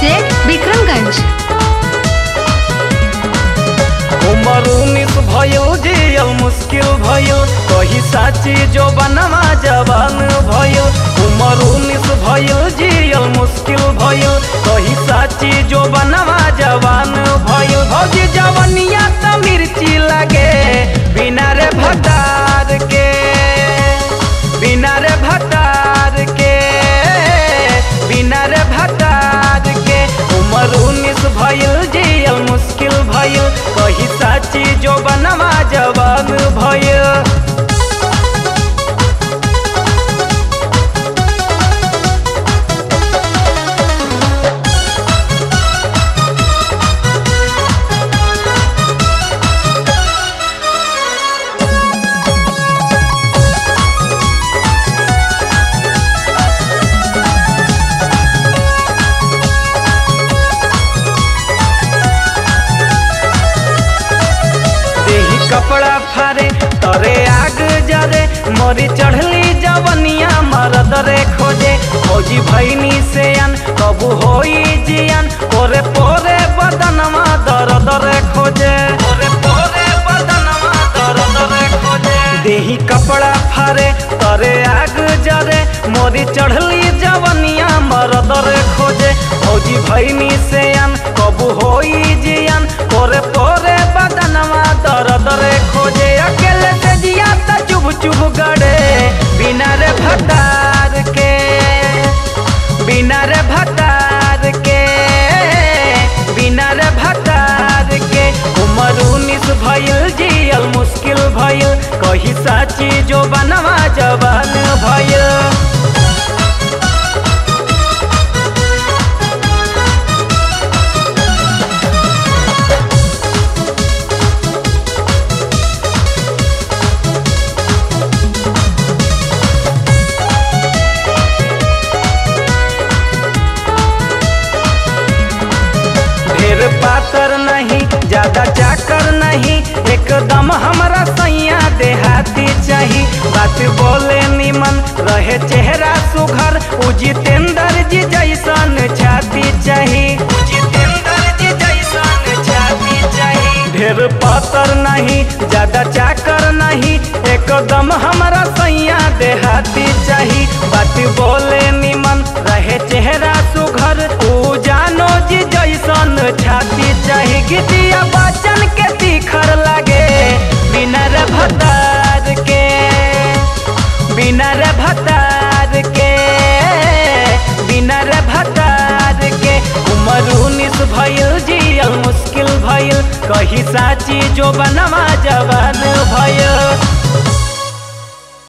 Z Vikramganj उमर उन्नीस भयो जियल मुश्किल भयो कही साची जो बनवा जवान भयो उमर उन्नीस भयो जियल मुश्किल भयो कही साची जो बनवा जवान भयो भौजी जवनिया त मिर्ची लगे बिना रे भतार के बिना रे भतार के बिना रे भतार के उमर उन्नीस भइल जियल मुश्किल भइल कही साची जो बनवा जवान भइल देही कपड़ा फारे तरे आग जरे मोरी चढ़ली जवनिया मरद रे खोजे फौजी भैनी से अन कबू होई जियन पोरे पोरे बदनमा दर्द रे खोजे पोरे पोरे बदनमा दर्द रे खोजे देही कपड़ा फारे तरे आग जरे मोरी चढ़ली जवनिया मरद रे खोजे फौजी भैनी से अन कबू होई जियन पोरे पोरे बदनमा दर्द रे खोजे अकेले से जिया त चुभ चुभ गड़े बिना रे भतार के बिना रे भतार के बिना रे भतार के उमर उन्नीस भइल जियल मुश्किल भइल कही साची जो बनवा जवान भइल ढेर पातर नहीं ज्यादा चाकर नहीं एकदम हमरा सैया देहाती चाही बात बोले निमन रहे चेहरा सुघर उ जितेंद्र जी जैसन छाती चाही उ जितेंद्र जी जैसन छाती चाही ढेर पातर नहीं ज्यादा चाकर नहीं एकदम हमरा सैया देहाती चाही बात बोले निमन रहे चेहरा सुघर उ जानो जी जैसन छाती चाही गीतिया बचन के तीखर लागे बिना रे भतार के बिना रे भतार के बिना रे भतार के उमर उन्नीस भइल जियल मुश्किल भइल कही साची जो बनवा जवान भइल